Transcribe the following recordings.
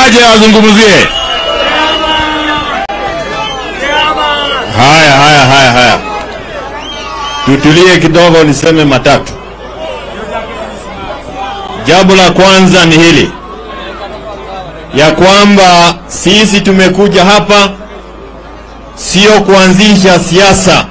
aje azungumzie. Haya, haya, haya, haya, tutulie kidogo, niseme matatu. Jambo la kwanza ni hili ya kwamba sisi tumekuja hapa sio kuanzisha siasa,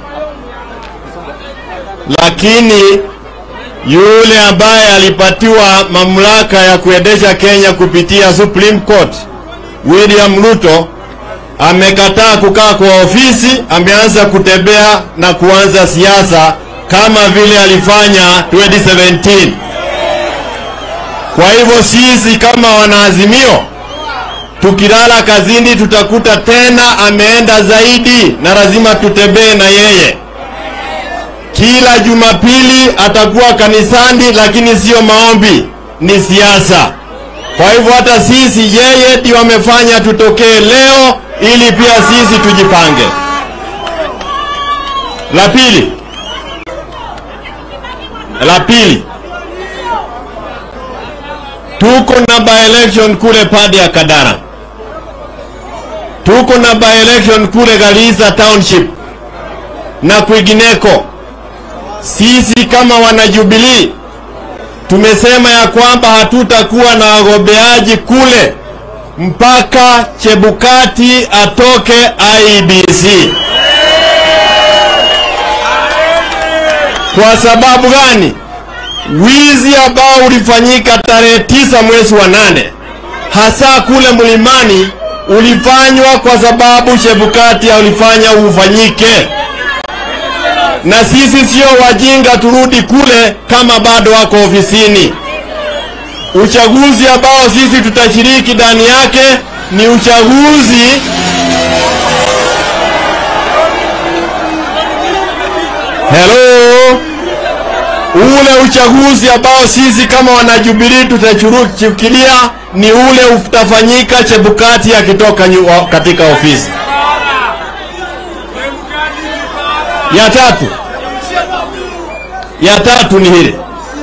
lakini yule ambaye alipatiwa mamlaka ya kuendesha Kenya kupitia Supreme Court, William Ruto amekataa kukaa kwa ofisi, ameanza kutembea na kuanza siasa kama vile alifanya 2017. Kwa hivyo sisi kama wanaazimio tukilala kazini tutakuta tena ameenda zaidi, na lazima tutembee na yeye. Kila Jumapili atakuwa kanisani, lakini sio maombi, ni siasa. Kwa hivyo hata sisi, yeye ndio amefanya tutokee leo, ili pia sisi tujipange. La pili, la pili, tuko na by election kule pande ya Kadara tuko na by election kule Garissa Township na kwingineko. Sisi kama wanajubilii tumesema ya kwamba hatutakuwa na wagombeaji kule mpaka Chebukati atoke IEBC. Kwa sababu gani? Wizi ambao ulifanyika tarehe tisa mwezi wa nane hasa kule mlimani ulifanywa kwa sababu Chebukati ulifanya ufanyike, na sisi sio wajinga turudi kule kama bado wako ofisini. Uchaguzi ambao sisi tutashiriki ndani yake ni uchaguzi hello, ule uchaguzi ambao sisi kama wanajubilii tutachukilia ni ule utafanyika Chebukati akitoka katika ofisi. Ya tatu, ya tatu ni hili,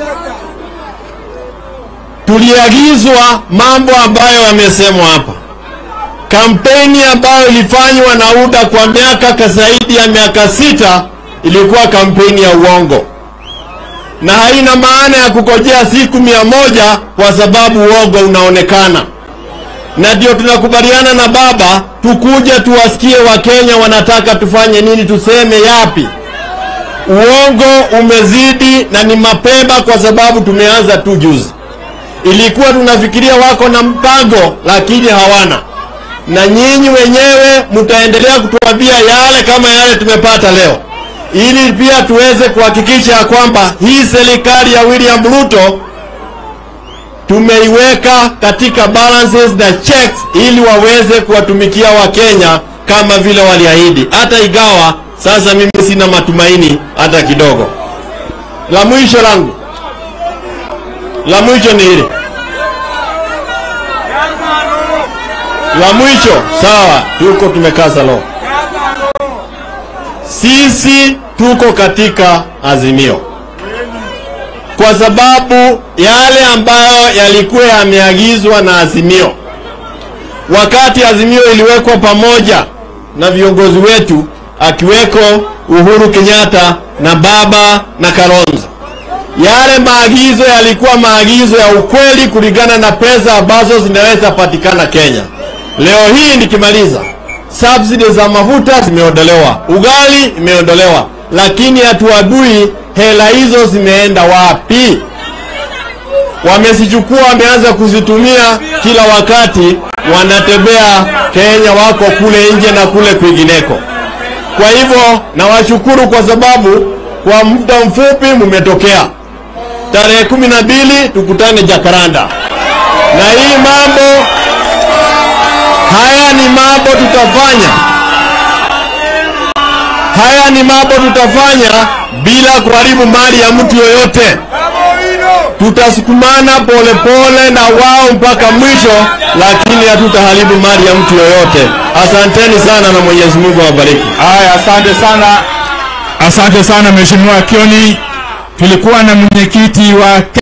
tuliagizwa mambo ambayo yamesemwa hapa. Kampeni ambayo ilifanywa na UDA kwa miaka zaidi ya miaka sita ilikuwa kampeni ya uongo na haina maana ya kukojea siku mia moja kwa sababu uongo unaonekana, na ndio tunakubaliana na baba, tukuje tuwasikie Wakenya wanataka tufanye nini, tuseme yapi. Uongo umezidi na ni mapema, kwa sababu tumeanza tu juzi. Ilikuwa tunafikiria wako na mpango, lakini hawana, na nyinyi wenyewe mtaendelea kutuambia yale kama yale tumepata leo ili pia tuweze kuhakikisha ya kwamba hii serikali ya William Ruto tumeiweka katika balances na checks ili waweze kuwatumikia Wakenya kama vile waliahidi, hata igawa sasa mimi sina matumaini hata kidogo. La mwisho langu la mwisho ni hili la mwisho, sawa, tuko tumekaa salon sisi tuko katika Azimio kwa sababu yale ambayo yalikuwa yameagizwa na Azimio, wakati Azimio iliwekwa pamoja na viongozi wetu akiweko Uhuru Kenyatta na baba na Kalonzo, yale maagizo yalikuwa maagizo ya ukweli kulingana na pesa ambazo zinaweza patikana Kenya. Leo hii nikimaliza subsidy za mafuta zimeondolewa, ugali imeondolewa, lakini hatuadui hela hizo zimeenda wapi. Wamezichukua, wameanza kuzitumia kila wakati, wanatembea Kenya, wako kule nje na kule kwingineko. Kwa hivyo nawashukuru kwa sababu kwa muda mfupi mmetokea. Tarehe kumi na mbili tukutane Jakaranda, na hii mambo haya ni mambo tutafanya, haya ni mambo tutafanya bila kuharibu mali ya mtu yoyote. Tutasukumana polepole na wao mpaka mwisho, lakini hatutaharibu mali ya mtu yoyote. Asanteni sana na Mwenyezi Mungu awabariki. Haya, asante sana, asante sana Mheshimiwa Kioni. Tulikuwa na mwenyekiti wa